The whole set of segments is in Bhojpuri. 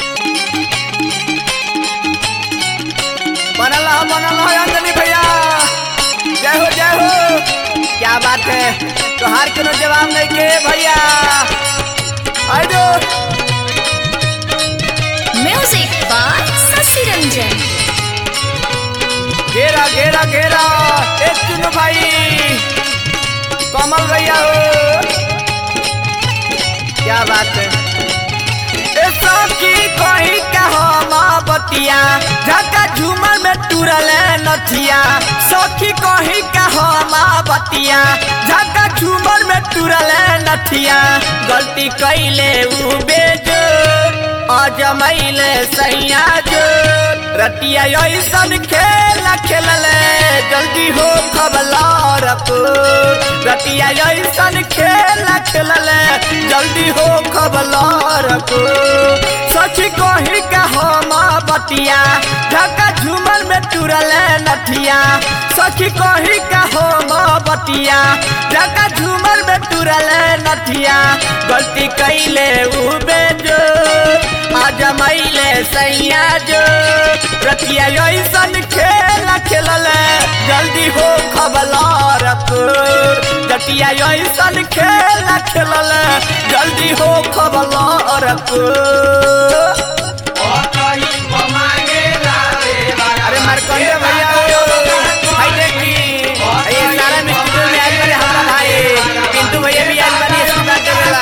बनल रहो बनल रहो अंजनी भैया जय हो जय हो क्या बात है तोहार कोनो जवाब नहीं के भैया आई दो Music by Sasi Ranjan. घेरा घेरा घेरा एक चुनो भाई कमल भैया हो क्या बात है ए सखी कहीं कहो बतिया झका झूमर में टूरल नथिया सखी कहीं कहो बतिया झका झूमर में टूरल नथिया गलती कैले उ बेजो अजमैले सैया जो रतिया ऐसन खेल खेलले जल्दी हो खबलार रतिया ऐसन खेल खेलले जल्दी हो खबलार सच कही का हम बतिया ढका झूमर में टूरले नथिया सच कही का हम बतिया ढका झूमर में टूरले नथिया गलती कैले उ बेजो आज मैले सैया जो रतिया ऐसन खेल खेलले जल्दी हो खबलार रतिया ऐसन खेल खेलले जल्दी हो खबलार अरे मारकंडे भैया हो भाई देखी ये सारा मिस्त्री में आज मेरे हमारा भाई पिंटू भैया भी आज बनी इसकी बात करेला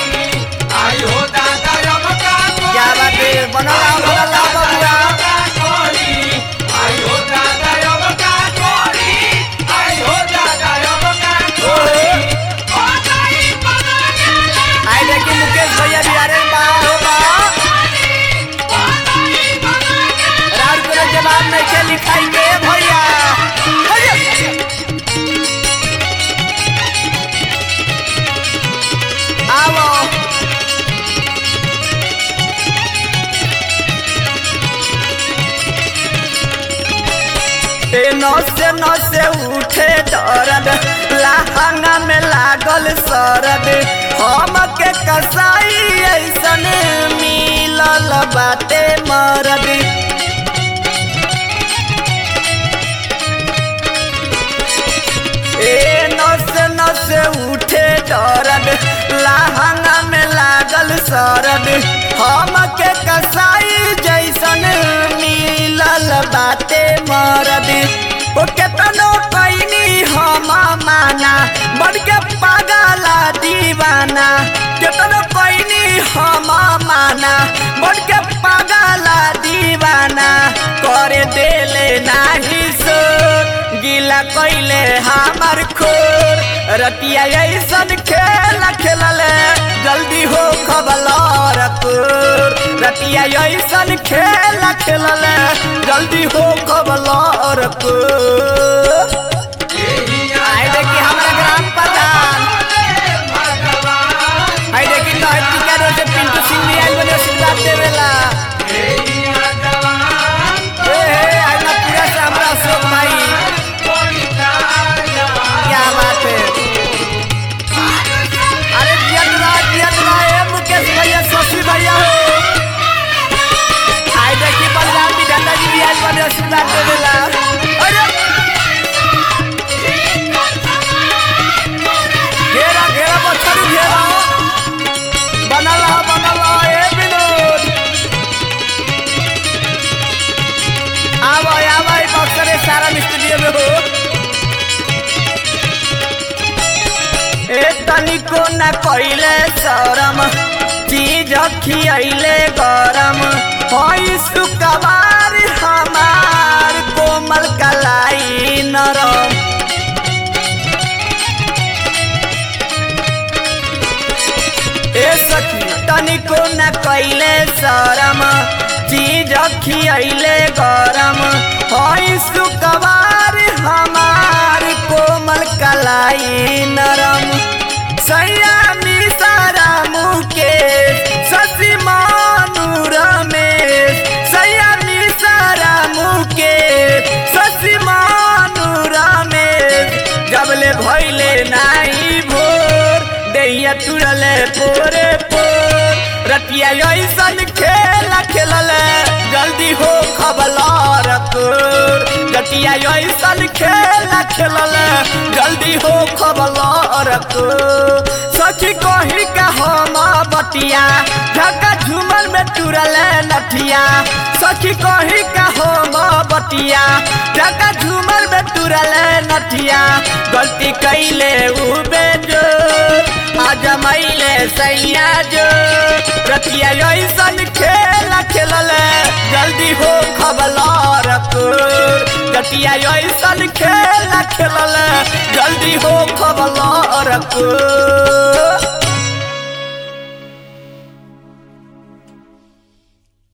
क्या बात है बना रहा बना रहा बबुआ आई देखी मुकेश भैया भी आ रहे हैं बा हो बा राउर कोनो जवाब नहीं के लिखाई के भैया भैया आवो ए नसे नसे उठे दर्द लहंगा में लागल सरद हम के कसाई ऐसन मिलल बाटे मरद ए नसे नसे उठे दर्द लहंगा में लागल सरद हम के कसाई जैसन मिलल बाटे मरद ओ केतनो कैनी हम माना बन के पागला दीवाना केतनो कैनी हम माना बन के पागला दीवाना करे देले नाही सो गिला कैले हमार खोर रतिया ऐसन खेल खेलले जल्दी हो खबलार रतिया ऐसन खेल खेलले जल्दी हो खबलार आई देखी हमारा ग्राम प्रधान आई देखी तो टीका रोड से पिंटू सिंह भी आइल बने आशीर्वाद देवेला ए हे आज ना पूरा से हमरा अशोक भाई क्या बात है अरे जिया दुरा जिया दुरा ए मुकेश भैया शशि भैया हो आई देखी बलराम जी दादा जी भी आज बने आशीर्वाद देवेला अरे घेरा घेरा बछरू घेरा बनल रहा बनल रहा ए विनोद आवा आवा ई बक्सर सारा स्टूडियो में हो ए तनिको न कइले शरम चीज खियैले गरम होई सुकवार हमार कोमल कलाई नरम ए सखी तनिको न कैले शरम चीज खियैले गरम होई सुकवार हमार कोमल कलाई नरम सैया मिसारा मुके ससी मानूर में सैया मिसारा मुके ससी मानूर में जबले भैले नाही भोर दैया तुरले पोरे पोर रतिया ऐसन खेल खेलल जल्दी हो खबलार तोर रतिया ऐसन खेल खेलल जल्दी हो खबलार तोर सखी कही का हम बटिया ढका झूमर में तुरल नथिया सखी कही का हम बटिया ढका झूमर में तुरल नथिया गलती कैले उबे जो आज मैले सैया जो रतिया ऐसन खेल खेलल जल्दी हो खबलार तोर रतिया ऐसन खेल खेलल जल्दी हो खबलार तोर